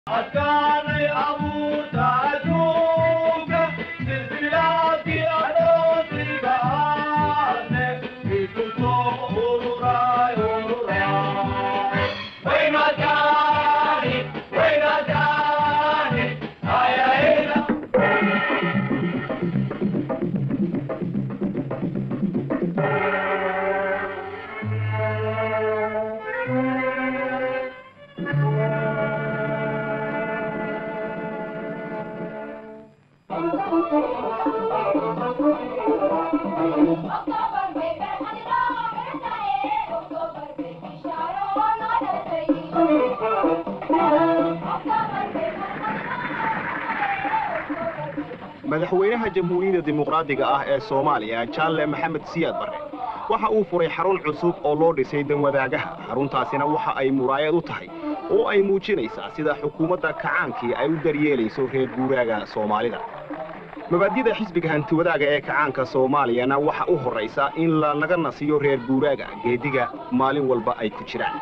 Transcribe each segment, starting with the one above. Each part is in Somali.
adkaanay abuurta adduunka silsilaadkii adoonsiga aadne isu soo ururay ururay waynadaani waynadaani ayayna अक्टूबर में बैठना बैठना है अक्टूबर में इशारों ना डरे अक्टूबर में madaxweynaha jamhuuriyadda dimuqraadiga ah ee soomaaliya jaalle maxamed siyaad barre waxa uu furay xarun cusub oo loo dhisay danwadaagaha xaruntaasina waxa ay muraayad u tahay oo ay muujinaysaa sida xukuumadda kacaankii ay u daryeelayso reer guuraaga soomaalida mabaadida xisbiga hantiwadaaga ee kacaanka soomaaliyana waxa u horraysa in la naga nasiyo reer guuraaga geediga maalin walba ay ku jiraan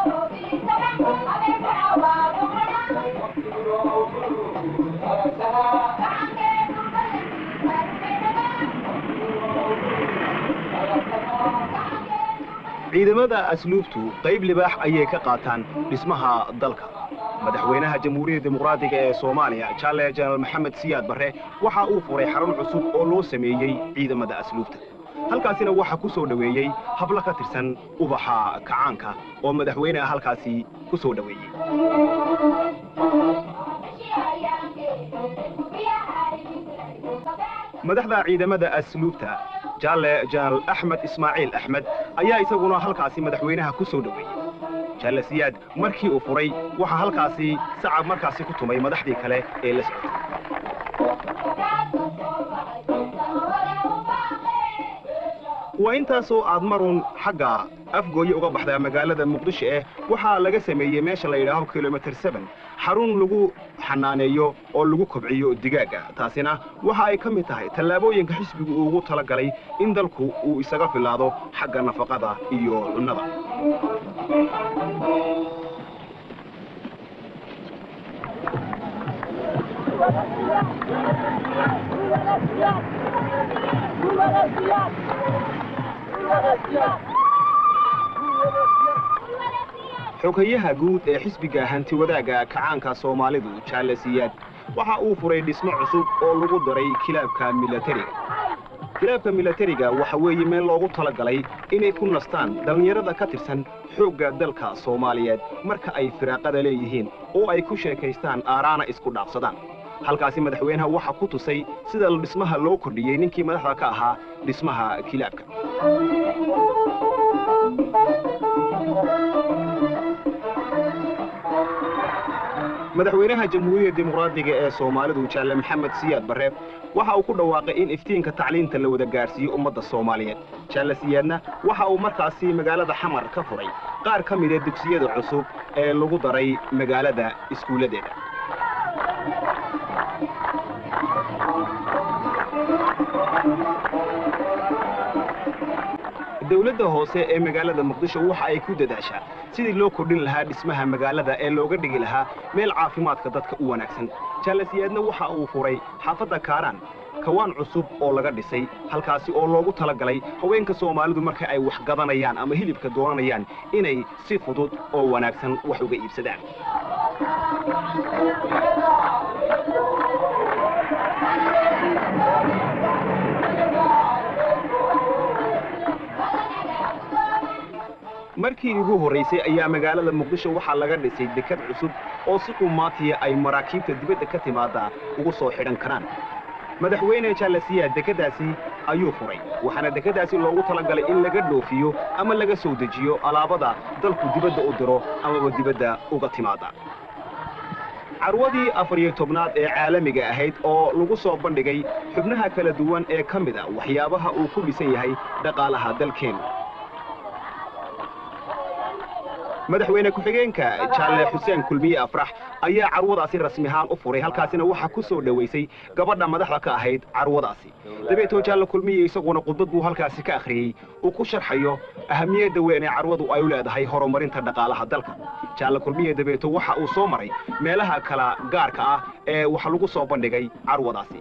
ciidamada asluubtu qayb libaax ayay ka qaataan dhismaha dalka madaxweynaha jamhuuriyadda dimuqraadiga ee soomaaliya jaale jenaraal maxamed siyaad barre waxa uu furay xarun cusub oo loo sameeyey ciidamada asluubta halkaasina waxaa ku soo dhoweeyey hablo ka tirsan ubaxa kacaanka oo madaxweyneha halkaasi ku soo dhoweeyey madaxda ciidamada asluubta jaalle jenaraal axmed ismaaciil axmed ayaa isaguna halkaasi madaxweynaha ku soo dhoweeyey jaalle siyaad markii uu furay waxaa halkaasi sacab markaasi ku tumay madaxdii kale ee la socotay waa intaasoo aad marun xagga afgooye uga baxdaa magaalada muqdisho eh waxaa laga sameeyey meesha la yidhaaho kilomitir seben xarun lagu xanaaneeyo oo lagu kobciyo digaagga taasina waxa ay ka mid tahay tallaabooyinka xisbigu uu ugu tala galay in dalku uu isaga filaado xagga nafaqada iyo cunnada xogayaha guud ee xisbiga hantiwadaaga kacaanka soomaalidu jaalle siyaad waxa uu furay dhismo cusub oo lagu daray kilaabka milatariga kilaabka milatariga waxa weeye meel loogu talagalay inay ku nastaan dhallinyarada ka tirsan xoogga dalka soomaaliyeed marka ay firaaqada leeyihiin oo ay ku sheekaystaan aaraana isku dhaafsadaan halkaasi madaxweynaha waxaa ku tusay sida dhismaha loo kordhiyey ninkii madaxda ka ahaa dhismaha kilaabka madaxweynaha jamhuuriyadda dimuqraadiga ee soomaalidu jaalle maxamed siyaad barre waxa uu ku dhawaaqay in iftiinka tacliinta la wada gaadhsiiyo ummadda soomaaliyeed jaalle siyaadna waxa uu markaasi magaalada xamar ka furay qaar ka mida dugsiyada cusub ee lagu daray magaalada iskuulladeeda dowladda hoose ee magaalada muqdisho waxa ay ku dadaashaa sidii loo kordhin lahaa dhismaha magaalada ee looga dhigi lahaa meel caafimaadka dadka u wanaagsan jaalasiyaadna waxa uu furay xaafadda kaaraan kawaan cusub oo laga dhisay halkaasi oo loogu talagalay haweenka soomaalidu marka ay wax gadanayaan ama hilibka doonanayaan inay si fudud oo wanaagsan wax uga iibsadaan markii ugu horraysay ayaa magaalada muqdisho waxaa laga dhisay dekad cusub oo si qumaatiya ay maraakiibta dibadda ka timaadda ugu soo xidhan karaan madaxweyne jaalasiyaa dekeddaasi ayuu furay waxaana dekeddaasi loogu talagalay in laga dhoofiyo ama laga soo dejiyo alaabada dalku dibadda u diro amaba dibadda uga timaadda carwadii afar iyo tobnaad ee caalamiga ahayd oo lagu soo bandhigay xubnaha kala duwan ee ka mid a waxyaabaha uu ku dhisan yahay dhaqaalaha dalkeennu madaxweyne ku-xigeenka jaalle xuseen kulmiye afrax ayaa carwadaasi rasmi ahaan u furay halkaasina waxaa ku soo dhowaysay gabadha madaxda ka ahayd carwadaasi dabeetoo jaalle kulmiye isaguna khudbad buu halkaasi ka akhriyey uu ku sharxayo ahamiyadda weyn ee carwadu ay u leedahay horumarinta dhaqaalaha dalka jaalle kulmiye dabeeto waxa uu soo maray meelaha kala gaarka ah ee wax lagu soo bandhigay carwadaasi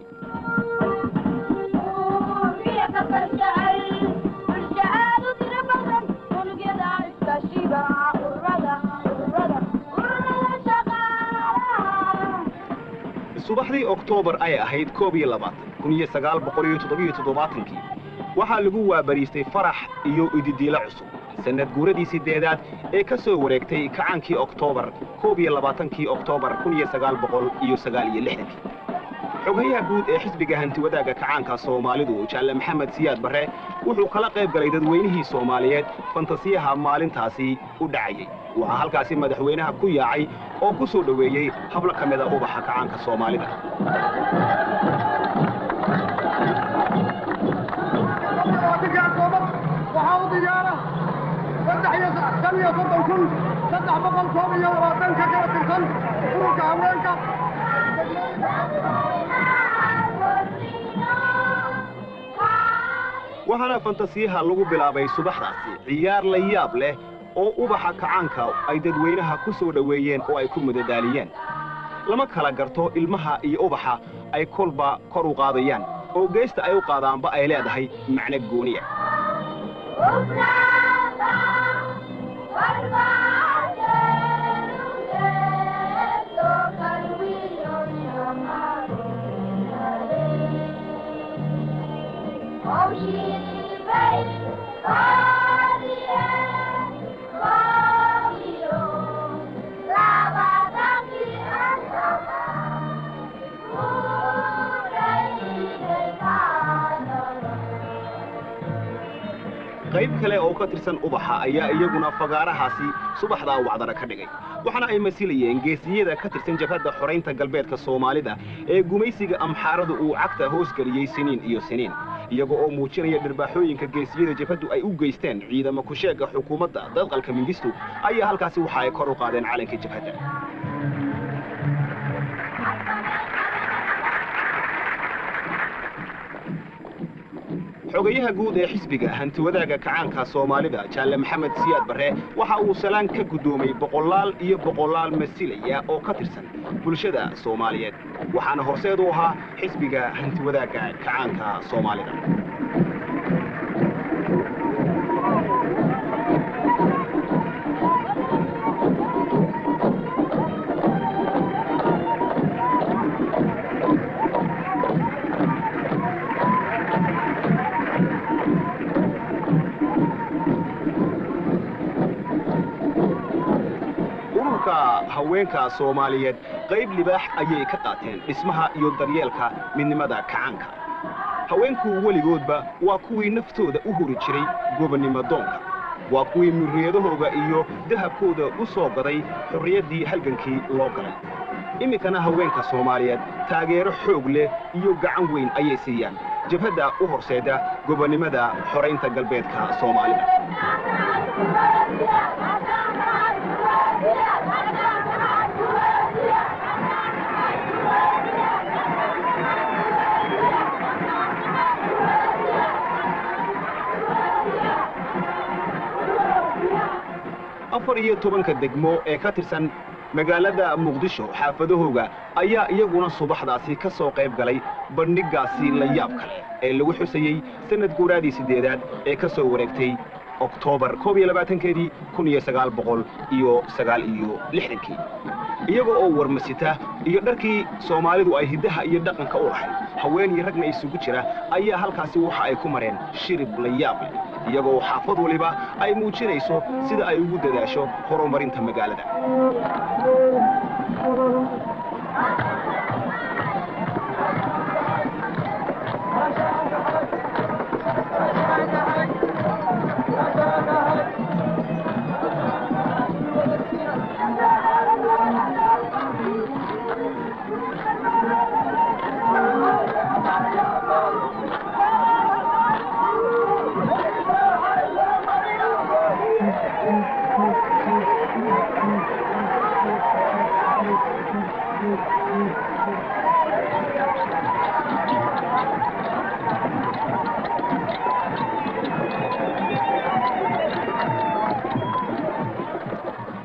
subaxdii oktoobar ay ahayd koob iyo labaatan kun iyo sagaal boqol iyo toddobiyo toddobaatankii waxaa lagu waabariistay farax iyo ididiilo cusub sannad guuradii siddeedaad ee ka soo wareegtay kacaankii oktoobar koob iyo labaatankii oktoobar kun iyo sagaal boqol iyo sagaal iyo lixdankii xogayaha guud ee xisbiga hantiwadaaga kacaanka soomaalidu jaalle maxamed siyaad barre wuxuu kala qayb galay dadweynihii soomaaliyeed fantasiyaha maalintaasi u dhacayay waxaa halkaasi madaxweynaha ku yaacay oo ku soo dhoweeyey hablo ka mida ubaxa kacaanka soomaalida waxaa u diyaara saddex iyo shan iyo soddon kun saddex boqol koob iyo labaatan ka kala tirsan ururka haweenka waxaana fantasiyaha lagu bilaabay subaxdaasi ciyaar la yaab leh oo ubaxa kacaanka ay dadweynaha ku soo dhoweeyeen oo ay ku madadaaliyeen lama kala garto ilmaha iyo ubaxa ay kolba kor u qaadayaan oo geesta ay u qaadaanba ay leedahay macno gooniya qayb kale oo ka tirsan ubaxa ayaa iyaguna fagaarahaasi subaxdaa wacdara ka dhigay waxaana ay masilayeen geesiyada ka tirsan jabhadda xoraynta galbeedka soomaalida ee gumaysiga amxaaradu uu cagta hoos geliyey siniin iyo siniin iyaga oo muujinaya dhirbaaxooyinka geesiyada jabhaddu ay u geysteen ciidamo kusheegga xukuumadda dadqalka mingistu ayaa halkaasi waxa ay kor u qaadeen calanka jabhadda xogayaha guud ee xisbiga hantiwadaaga kacaanka soomaalida jaalle maxamed siyaad barre waxa uu salaan ka guddoomay boqolaal iyo boqolaal masilaya oo ka tirsan bulshada soomaaliyeed waxaana horseed u ahaa xisbiga hantiwadaaga kacaanka soomaalida ururka haweenka soomaaliyeed qayb libaax ayay ka qaateen dhismaha iyo daryeelka midnimada kacaanka haweenku weligoodba waa kuwii naftooda u huri jiray gobonnimo doonka waa kuwii muriyadahooga iyo dahabkooda u soo gaday xorriyaddii halgankii loo galay iminkana haweenka soomaaliyeed taageero xoog leh iyo gacan weyn ayay siiyaan jabhadda u horseeda gobonnimada xoraynta galbeedka soomaalida afar iyo tobanka degmo ee ka tirsan magaalada muqdisho xaafadahooga ayaa iyaguna subaxdaasi ka soo qayb galay bandhiggaasi la yaab kale ee lagu xusayey sannad guuraadii siddeedaad ee ka soo wareegtay oktoobar koob iyo labaatankeedii kun iyo sagaal boqol iyo sagaal iyo lixdankii iyaga oo warmasita iyo dharkii soomaalidu ay hiddaha iyo dhaqanka u lahayd haween iyo ragna isugu jira ayaa halkaasi waxa ay ku mareen shirib la yaab leh iyagoo xaafad waliba ay muujinayso sida ay ugu dadaasho horumarinta magaalada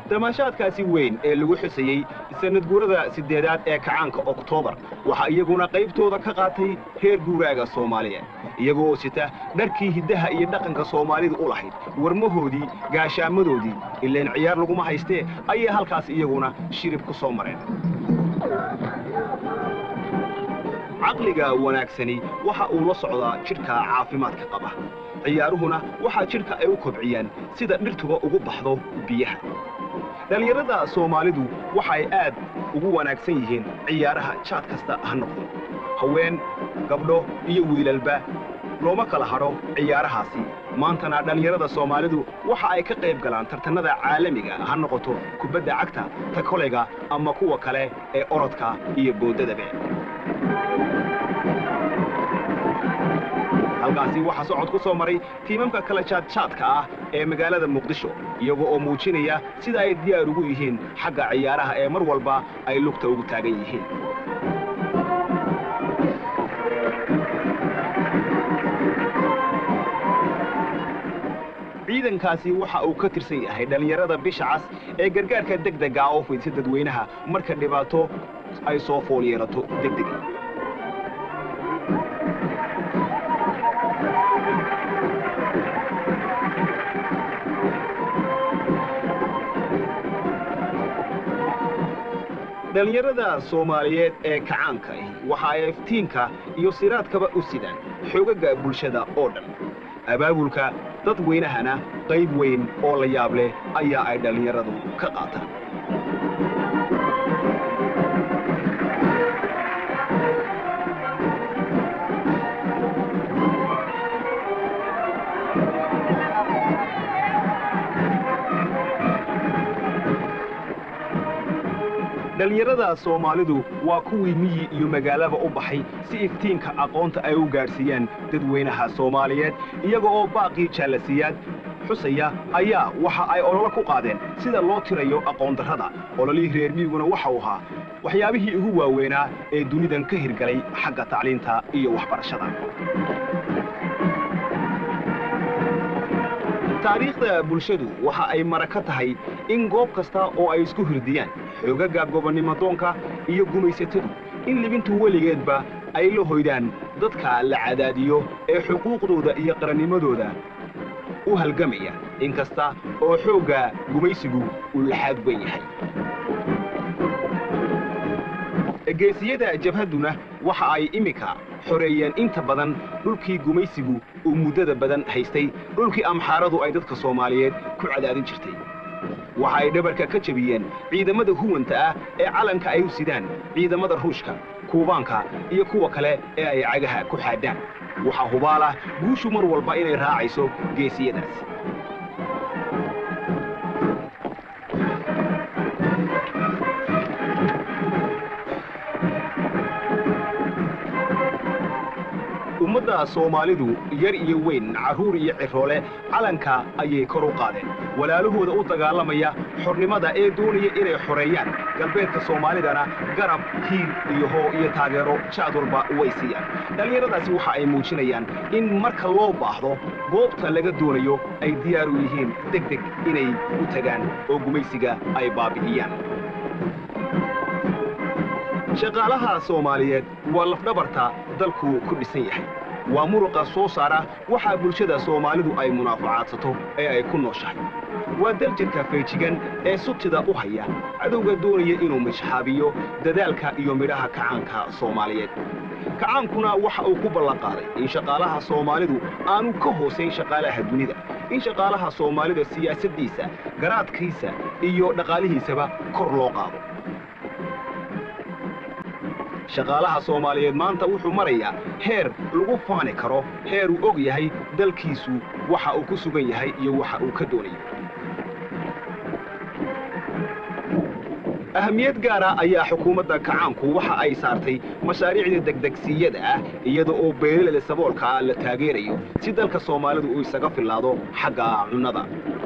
damaashaadkaasi weyn ee lagu xusayey sanadguurada siddeedaad ee kacaanka oktoobar waxaa iyaguna qaybtooda ka qaatay reer guuraaga soomaaliyeed iyaga oo sita dharkii hiddaha iyo dhaqanka soomaalidu u lahayd warmahoodii gaashaamadoodii ileen ciyaar laguma haystee ayay halkaas iyaguna shirib ku soo mareen caqliga wanaagsani waxa uu la socdaa jidhka caafimaadka qaba ciyaaruhuna waxaa jidhka ay u kobciyaan sida dhirtuba ugu baxdo biyaha dhallinyarada soomaalidu waxay aad ugu wanaagsan yihiin ciyaaraha jaad kasta ha noqdo haween gabdho iyo wiilalba looma kala hadho ciyaarahaasi maantana dhallinyarada soomaalidu waxa ay ka qayb galaan tartannada caalamiga ha noqoto kubadda cagta ta kolayga ama kuwa kale ee orodka iyo boodadabe halkaasi waxaa socod ku soo maray tiimamka kala jaadjaadka ah ee magaalada muqdisho iyaga oo muujinaya sida ay diyaar ugu yihiin xagga ciyaaraha ee mar walba ay lugta ugu taagan yihiin ciidankaasi waxa uu ka tirsan yahay dhallinyarada bisha cas ee gargaarka degdega oo fidsa dadweynaha marka dhibaato ay soo fool yeelato degdega dhallinyarada soomaaliyeed ee kacaanka ahi waxa ay iftiinka iyo siraadkaba u sidaan xoogaga bulshada oo dhan abaabulka dadweynahana qayb weyn oo la yaab leh ayaa ay dhallinyaradu ka qaataan dhallinyarada soomaalidu waa kuwii miyi iyo magaalaba u baxay si iftiinka aqoonta ay u gaadhsiiyaan dadweynaha soomaaliyeed iyaga oo baaqii jaalasiyaad xusaya ayaa waxa ay ololo ku qaadeen sida loo tirayo aqoondarrada ololihii reer miyiguna waxa uu ahaa waxyaabihii ugu waaweynaa ee dunidan ka hirgalay xagga tacliinta iyo waxbarashada taariikhda bulshadu waxa ay mara ka tahay in goob kasta oo ay isku hirdiyaan xoogaga gobonnimodoonka iyo gumaysatadu in libintu weligeedba ay la hoydaan dadka la cadaadiyo ee xuquuqdooda iyo qarannimadooda u halgamaya in kasta oo xoogga gumaysigu uu laxaad weyn yahay geesiyada jabhadduna waxa ay iminka xoreeyeen inta badan dhulkii gumaysigu uu muddada badan haystay dhulkii amxaaradu ay dadka soomaaliyeed ku cadaadin jirtay waxa ay dhabarka ka jebiyeen ciidamada huwanta ah ee calanka ay u sidaan ciidamada ruushka kuubaanka iyo kuwa kale ee ay cagaha ku xaadhaan waxaa hubaalah guushu mar walba inay raacayso geesiyadaas ummadda soomaalidu yar iyo weyn carruur iyo ciroole calanka ayay kor u qaadeen walaalahooda u dagaalamaya xornimada ee doonaya inay xoreeyaan galbeedka soomaalidana garab hiil iyo hoo iyo taageero jaad walba way siiyaan dhallinyaradaasi waxa ay muujinayaan in marka loo baahdo goobta laga doonayo ay diyaar u yihiin deg deg inay u tagaan oo gumaysiga ay baabi'iyaan shaqaalaha soomaaliyeed waa lafdhabarta dalku ku dhisan yahay waa muruqa soo saara waxaa bulshada soomaalidu ay munaafacaadsato ee ay ku nooshahay waa daljirka feejigan ee sutida u haya cadowga doonaya inuu mishxaabiyo dadaalka iyo midhaha kacaanka soomaaliyeed kacaankuna waxa uu ku ballanqaaday in shaqaalaha soomaalidu aanu ka hoosayn shaqaalaha dunida in shaqaalaha soomaalida siyaasaddiisa garaadkiisa iyo dhaqaalihiisaba kor loo qaado shaqaalaha soomaaliyeed maanta wuxuu marayaa heer lagu faani karo heer uu og yahay dalkiisu waxa uu ku sugan yahay iyo waxa uu ka doonayo ahamiyad gaara ayaa xukuumadda kacaanku waxa ay saartay mashaariicda degdegsiyada ah iyada oo beelilada saboolka ah la taageerayo si dalka soomaalidu uu isaga fillaado xagga cunnada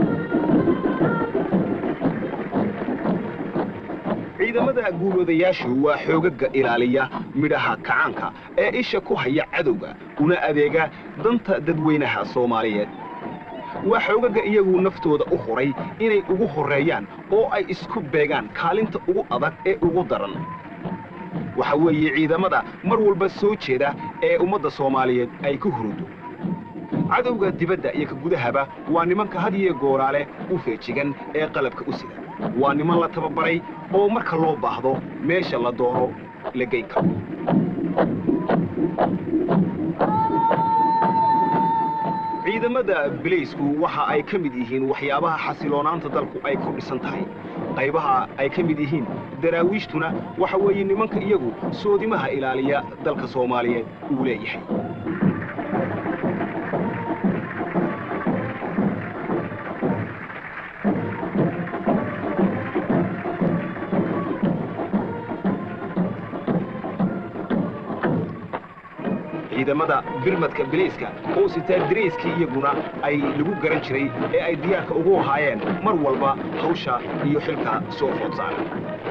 ciidamada guuloodayaashu waa xoogaga ilaaliya midhaha kacaanka ee isha ku haya cadowga una adeega danta dadweynaha soomaaliyeed waa xoogaga iyagu naftooda u huray inay ugu horreeyaan oo ay isku beegaan kaalinta ugu adag ee ugu daran waxa weeye ciidamada mar walba soo jeeda ee ummadda soomaaliyeed ay ku hurudo cadowga dibadda iyo ka gudahaba waa nimanka had iyo gooraale u feejigan ee qalabka u sida waa niman la tababaray oo marka loo baahdo meesha la doono la geyn karo ciidamada bilaysku waxa ay ka mid yihiin waxyaabaha xasiloonaanta dalku ay ku dhisan tahay qaybaha ay ka mid yihiin daraawiishtuna waxa weeye nimanka iyagu soodimaha ilaaliya dalka soomaaliyeed uu leeyahay ciidamada birmadka bilayska oo sitaa darayskii iyaguna ay lagu garan jiray ee ay diyaarka ugu ahaayeen mar walba hawsha iyo xilka soo food saaran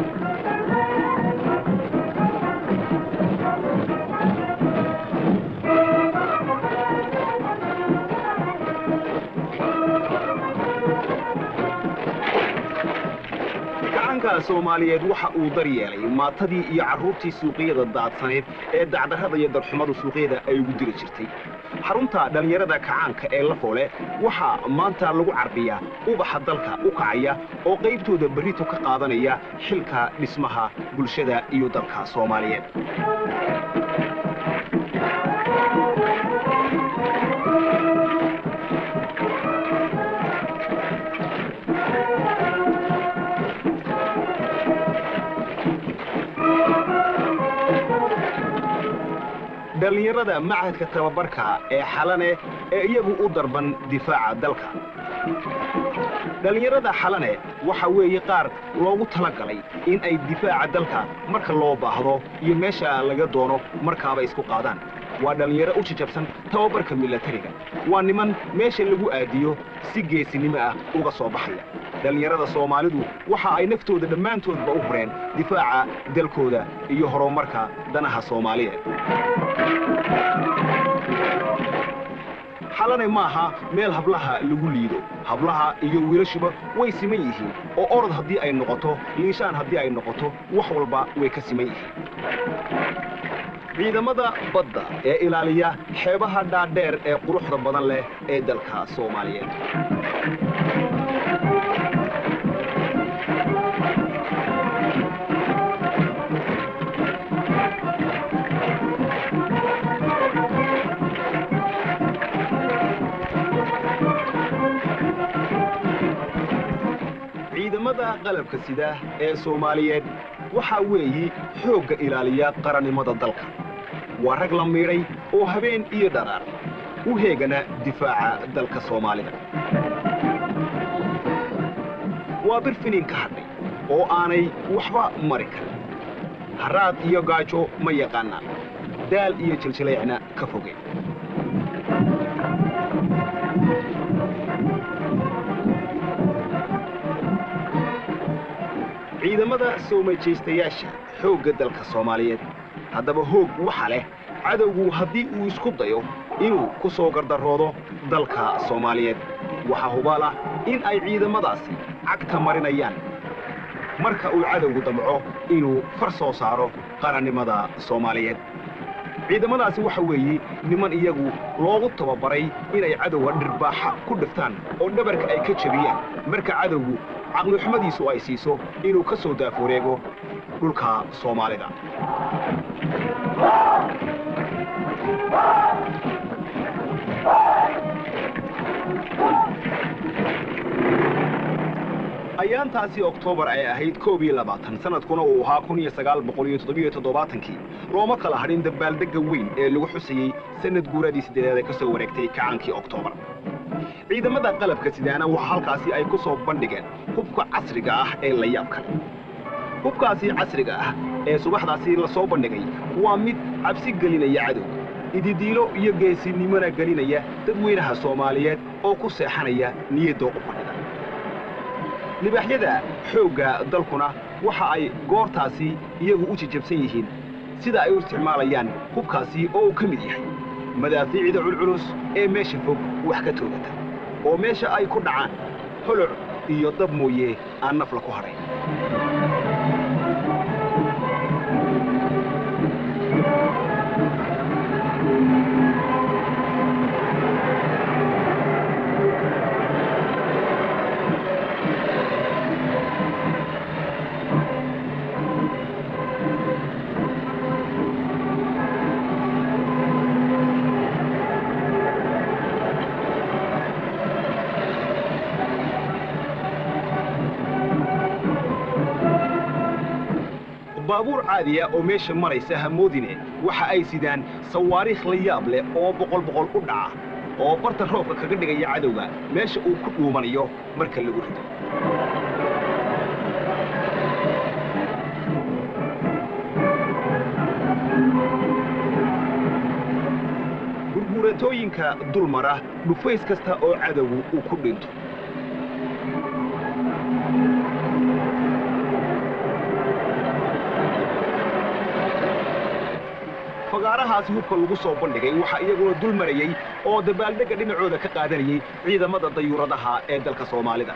gacanka soomaaliyeed waxa uu daryeelay maatadii iyo carruurtii suuqyada daadsaneed ee dacdarrada iyo darxumadu suuqyada ay ugu diri jirtay xarunta dhallinyarada kacaanka ee lafoole waxaa maanta lagu carbiyaa ubaxa dalka u kacaya oo qaybtooda berrito ka qaadanaya xilka dhismaha bulshada iyo dalka soomaaliyeed dhallinyarada machadka tababarka ee xalane ee iyagu u darban difaaca dalka dhallinyarada xalane waxa weeye qaar loogu tala galay in ay difaaca dalka marka loo baahdo iyo meesha laga doono markaaba isku qaadaan waa dhallinyaro u jajabsan tababarka milatariga waa niman meesha lagu aadiyo si geesinimo ah uga soo baxaya dhallinyarada soomaalidu waxa ay naftooda dhammaantoodba u hureen difaaca dalkooda iyo horumarka danaha soomaaliyeed xalane maaha meel hablaha lagu liido hablaha iyo wiilashuba way siman yihiin oo orod haddii ay noqoto liishaan haddii ay noqoto wax walba way ka siman yihiin ciidamada badda ee ilaaliya xeebaha dhaadheer ee quruxda badan leh ee dalka soomaaliyeed ciidamada qalabka sida ee soomaaliyeed waxaa weeyi xoogga ilaaliya qarannimada dalka waa rag la miidhay oo habeen iyo dharaar u heegana difaaca dalka soomaalida waa bir finiin ka hadhay oo aanay waxba mari karin haraad iyo gaajo ma yaqaanaan daal iyo jiljileecna ka fogeen ciidamada soo majaystayaasha xoogga dalka soomaaliyeed haddaba hoog waxa leh cadowgu haddii uu isku dayo inuu ku soo gardaroodo dalka soomaaliyeed waxaa hubaal ah in ay ciidamadaasi cagta marinayaan marka uu cadowgu damco inuu far soo saaro qarannimada soomaaliyeed ciidamadaasi waxa weeye niman iyagu loogu tababaray inay cadowga dhirbaaxa ku dhiftaan oo dhabarka ay ka jebiyaan marka cadowgu caqlixumadiisu ay siiso inuu ka soo daafureego dhulka soomaalida ayaantaasi oktoobar ay ahayd koob iyo labaatan sanadkuna uu ahaa kun iyo sagaal boqol iyo toddobiyo toddobaatankii looma kala hadhin dabaaldegga weyn ee lagu xusayey sanad guuradii siddeedaad ee ka soo wareegtay kacaankii oktoobar ciidamada qalabka sidaana waxa halkaasi ay ku soo bandhigeen hubka casriga ah ee la yaab kale hubkaasi casriga ah ee subaxdaasi la soo bandhigay waa mid cabsi gelinaya cadowga ididiilo iyo geesinimona gelinaya dadweynaha soomaaliyeed oo ku seexanaya niyaddoo u fadhida libaaxyada xoogga dalkuna waxa ay goortaasi iyagu u jajabsan yihiin sida ay u isticmaalayaan hubkaasi oo uu ka mid yahay madaafiicda culculus ee meesha fog wax ka toogata oo meesha ay ku dhacaan holoc iyo dab mooye aan nafla ku hadhay baabuur caadiya oo meesha maraysa hamoodine waxa ay sidaan sawaariikh la yaab leh oo boqol boqol u dhaca oo barta roobka kaga dhigaya cadowga meesha uu ku dhuumanayo marka lagu rido gurguuratooyinka dulmara dhufays kasta oo cadowgu uu ku dhinto fagaarahaasi hubka lagu soo bandhigay waxaa iyaguna dul marayey oo dabaaldegga dhinacooda ka qaadanayey ciidamada dayuuradaha ee dalka soomaalida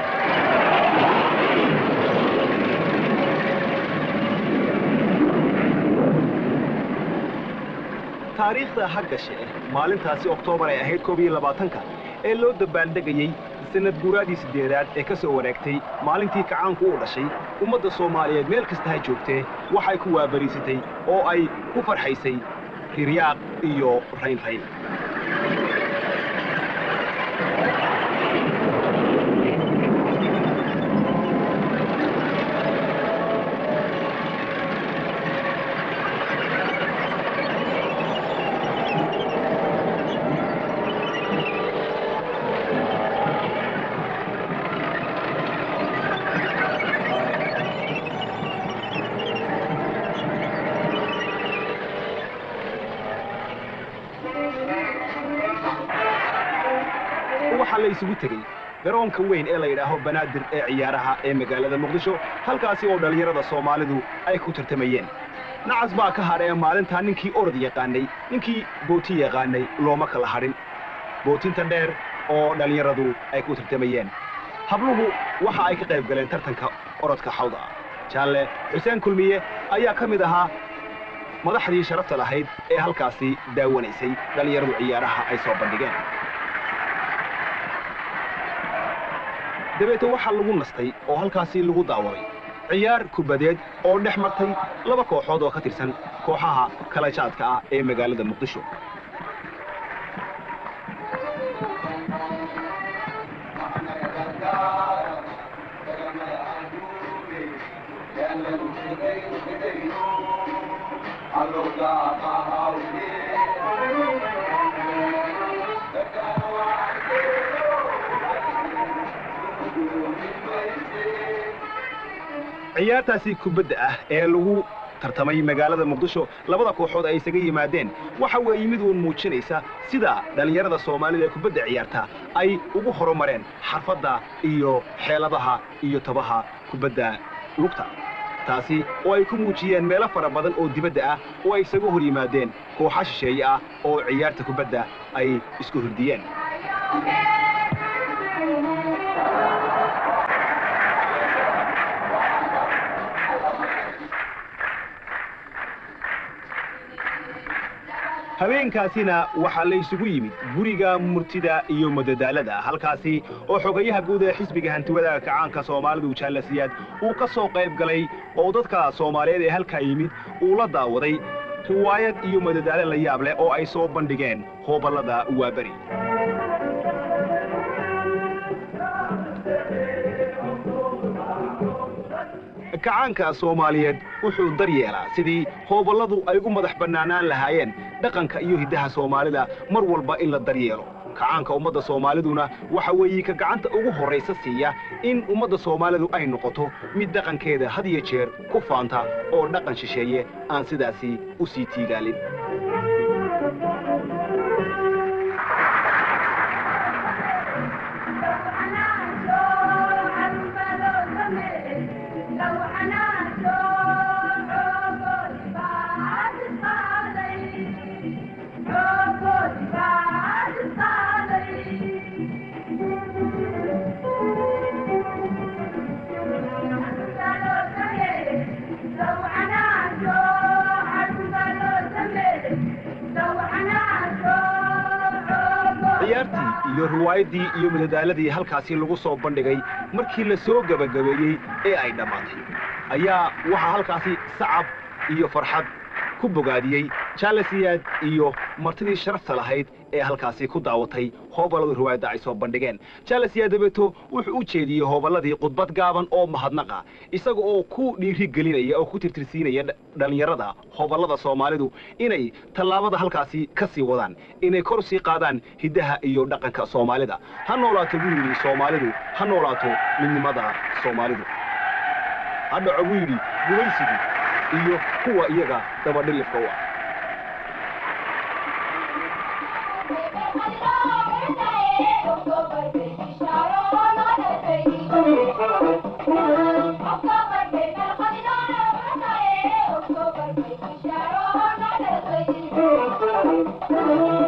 taariikhda ha gashe maalintaasi oktoobar ay ahayd koob iyo labaatanka ee loo dabaaldegayey sanad guuraadii siddeedaad ee ka soo wareegtay maalintii kacaanku u dhashay ummadda soomaaliyeed meel kasta ha joogtee waxay ku waabariisatay oo ay ku farxaysay riryaaq iyo raynrayn waxaa la isugu tegey garoonka weyn ee la yidhaaho banaadir ee ciyaaraha ee magaalada muqdisho halkaasi oo dhallinyarada soomaalidu ay ku tartamayeen nacas baa ka hadhee maalintaa ninkii orod yaqaanay ninkii booti yaqaanay looma kala hadhin bootinta dheer oo dhallinyaradu ay ku tartamayeen habluhu waxa ay ka qayb galeen tartanka orodka xawda ah jaalle xuseen kulmiye ayaa ka mid ahaa madaxdii sharafta lahayd ee halkaasi daawanaysay dhallinyaradu ciyaaraha ay soo bandhigeen dabeete waxaa lagu nastay oo halkaasi lagu daawaday ciyaar kubadeed oo dhex martay laba kooxood oo ka tirsan kooxaha kala jaadka ah ee magaalada muqdisho ciyaartaasi kubadda ah ee lagu tartamay magaalada muqdisho labada kooxood ay isaga yimaadeen waxa weeye mid uun muujinaysa sida dhallinyarada soomaalida ee kubadda ciyaarta ay ugu horumareen xarfadda iyo xeeladaha iyo tabaha kubadda lugta taasi oo ay ku muujiyeen meelo fara badan oo dibadda ah oo ay isaga hor yimaadeen kooxa shisheeye ah oo ciyaarta kubadda ay isku hurdiyeen habeenkaasina waxaa la isugu yimid guriga murtida iyo madadaalada halkaasi oo xogayaha guud ee xisbiga hantiwadaga kacaanka soomaalidu jaalasiyaad uu ka soo qayb galay oo dadka soomaaliyeed ee halkaa yimid uu la daawaday riwaayad iyo madadaalo la yaab leh oo ay soo bandhigeen hooballada waaberi kacaanka soomaaliyeed wuxuu daryeelaa sidii hooballadu ay u madax bannaanaan lahaayeen dhaqanka iyo hiddaha soomaalida mar walba in la daryeelo kacaanka ummadda soomaaliduna waxa weeye ka gacanta ugu horraysa siiya in ummadda soomaalidu ay noqoto mid dhaqankeeda had iyo jeer ku faanta oo dhaqan shisheeye aan sidaasi u sii tiigaalin iyo riwaayaddii iyo madadaaladii halkaasi lagu soo bandhigay markii la soo gebagabeeyey ee ay dhammaatay ayaa waxaa halkaasi sacab iyo farxad ku bogaadiyey jaalasiyaad iyo martidii sharafta lahayd ee halkaasi ku daawatay hooballadii riwaayadda ay soo bandhigeen jaalasiyaad dabeeto wuxuu u jeediyey hooballadii khudbad gaaban oo mahadnaqa isaga oo ku dhiiri gelinaya oo ku tirtirsiinaya dhallinyarada hooballada soomaalidu inay tallaabada halkaasi ka sii wadaan inay kor sii qaadaan hiddaha iyo dhaqanka soomaalida ha noolaato buu yidhi soomaalidu ha noolaato midnimada soomaalidu ha dhaco buu yidhi gumaysigu iyo kuwa iyaga dabadhilifka u ah Thank you.